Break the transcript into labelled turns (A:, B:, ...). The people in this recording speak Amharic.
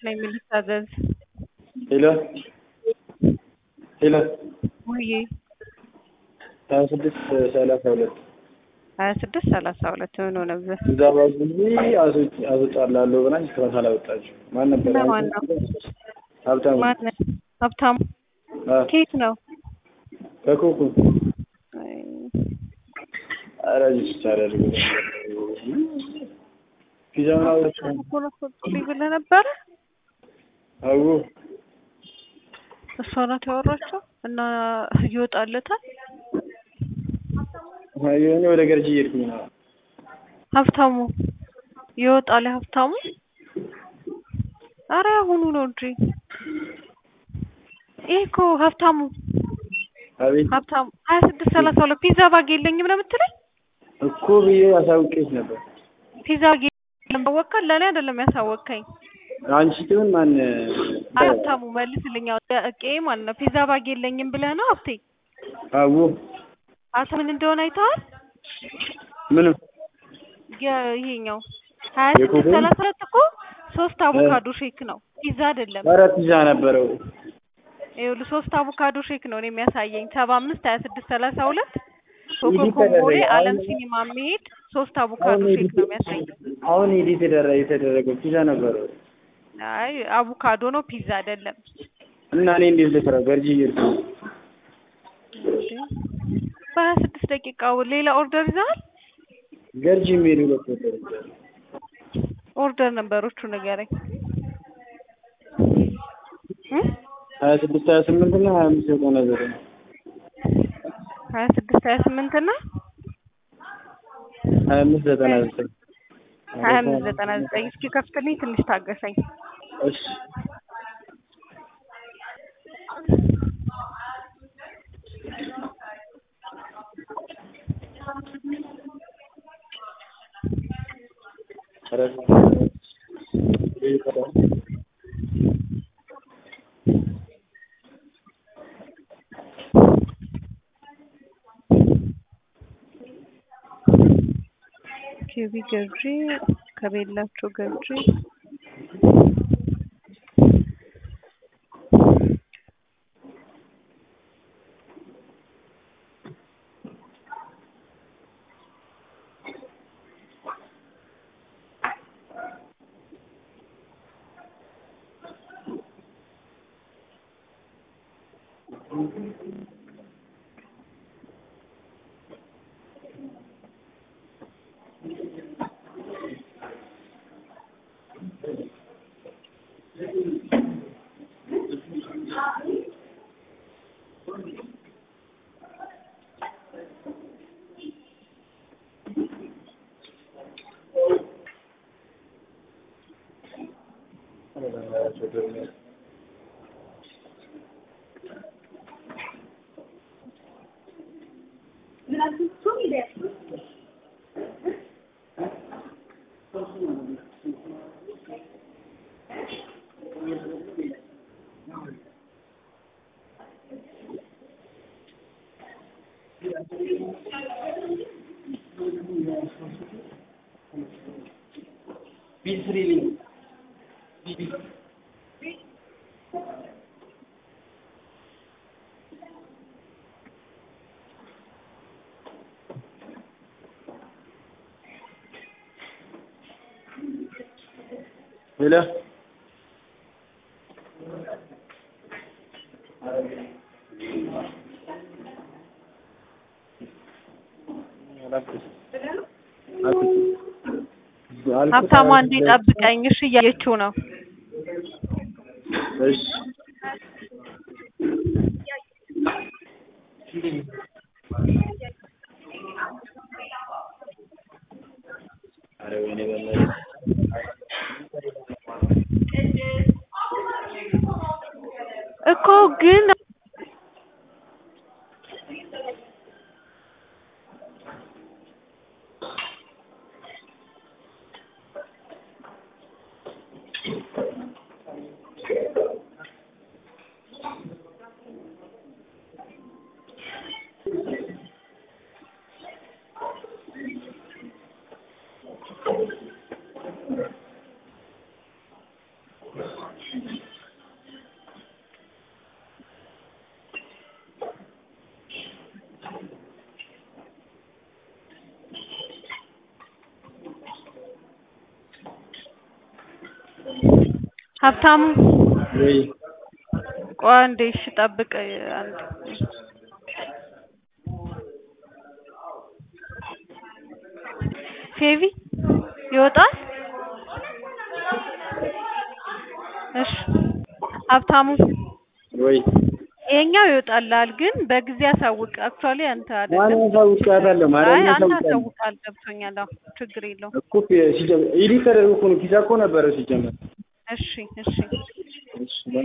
A: ነኝ የምልታዘዝ
B: ሄሎ ሄሎ
A: ውዬ
B: ሀያ ስድስት ሰላሳ ሁለት
A: ሀያ ስድስት ሰላሳ ሁለት ምን ሆነብህ?
B: እዛ ባዙ አስወጣላለሁ ብላኝ እስካሁን አላወጣችም። ማን ነበር?
A: ለማን ነው?
B: ሀብታሙ
A: ማነው? ሀብታሙ
B: አ፣
A: ኬት ነው?
B: ከኮኩ
A: አይ፣
B: ኧረ ጅስት አደርግ ፒዛውን አውጥቼ
A: እኮ ነው አስወጡልኝ ብለህ ነበረ።
B: አዎ
A: እሷ ናት ያወራቸው እና ይወጣለታል።
B: የሆነ ወደ ገርጂ እየሄድኩኝ ነው።
A: ሀብታሙ ይወጣል። ሀብታሙ አረ አሁኑ ነው እንጂ ይሄ እኮ ሀብታሙ
B: አቤት
A: ሀብታሙ ሀያ ስድስት ሰላሳ ሁለት ፒዛ ባግ የለኝም ነው የምትለኝ?
B: እኮ ብዬ አሳውቄሽ ነበር።
A: ፒዛ ባግ የለም አወቅካል። ለእኔ አይደለም ያሳወቅከኝ።
B: አንቺ ትሁን ማን
A: ሀብታሙ መልስልኝ። እቄ ማለት ነው ፒዛ ባግ የለኝም ብለህ ነው ሀብቴ?
B: አዎ
A: አንተ ምን እንደሆነ አይተዋል?
B: ምንም
A: የ- ይሄኛው ሀያ
B: የኮኮ?
A: ስድስት ሰላሳ ሁለት እኮ ሶስት አቮካዶ ሼክ ነው ፒዛ አይደለም።
B: ኧረ ፒዛ ነበረው።
A: ይኸውልህ ሶስት አቮካዶ ሼክ ነው እኔ የሚያሳየኝ ሰባ አምስት ሀያ ስድስት ሰላሳ ሁለት ኮኮ
B: ኢዲት
A: ኮምቦሌ
B: ተደረገ።
A: አለም
B: አሁን-
A: ሲኒማ መሄድ ሶስት አቮካዶ
B: አሁን
A: ሼክ
B: ኤዲት
A: ነው የሚያሳየኝ።
B: አሁን ኤዲት የተደረ- የተደረገው ፒዛ ነበረው
A: አይ አቮካዶ ነው ፒዛ አይደለም።
B: እና እኔ እንዴት ልስራ? ገርጂ እየሄድኩኝ ነው።
A: በሀያ ስድስት ደቂቃ ሌላ ኦርደር ይዘሃል?
B: ገርጂ የሚሄድ ሁለት ወደር
A: ኦርደር ነበሮቹ ንገረኝ። እ?
B: ሀያ ስድስት ሀያ ስምንት እና ሀያ አምስት ዘጠና ዘጠኝ
A: ሀያ ስድስት ሀያ ስምንት እና
B: ሀያ አምስት ዘጠና ዘጠኝ
A: ሀያ አምስት ዘጠና ዘጠኝ እስኪ ከፍትልኝ ትንሽ ታገሰኝ።
B: እሺ ኧረ
A: ኪቢ ገዢ ከቤላቸው ገዢ
B: ሄሎ
A: ሀብታሙ አንዴ ጠብቀኝ እሺ እያየችው ነው።
B: እሺ ኧረ ወይኔ በእናትህ
A: እኮ ግን ሀብታሙ
B: ወይ
A: ቆይ አንዴ እሺ ጠብቅ አንዴ ፌቪ ይወጣል እሺ ሀብታሙ
B: ወይ
A: ይሄኛው ይወጣልሃል ግን በጊዜ አሳውቅ አክቹዋሊ አንተ
B: ማን
A: አይደለም
B: ያሳውቃታለሁ?
A: አይ
B: ማርያምን
A: አንተ
B: ያሳውቃል
A: አሳውቃል ገብቶኛል አዎ ችግር የለውም
B: እኮ ሲጀመር ኢዲት ተደርጎ እኮ ነው ኪሳ እኮ ነበረ ሲጀመር
A: እሺ እሺ
B: እሺ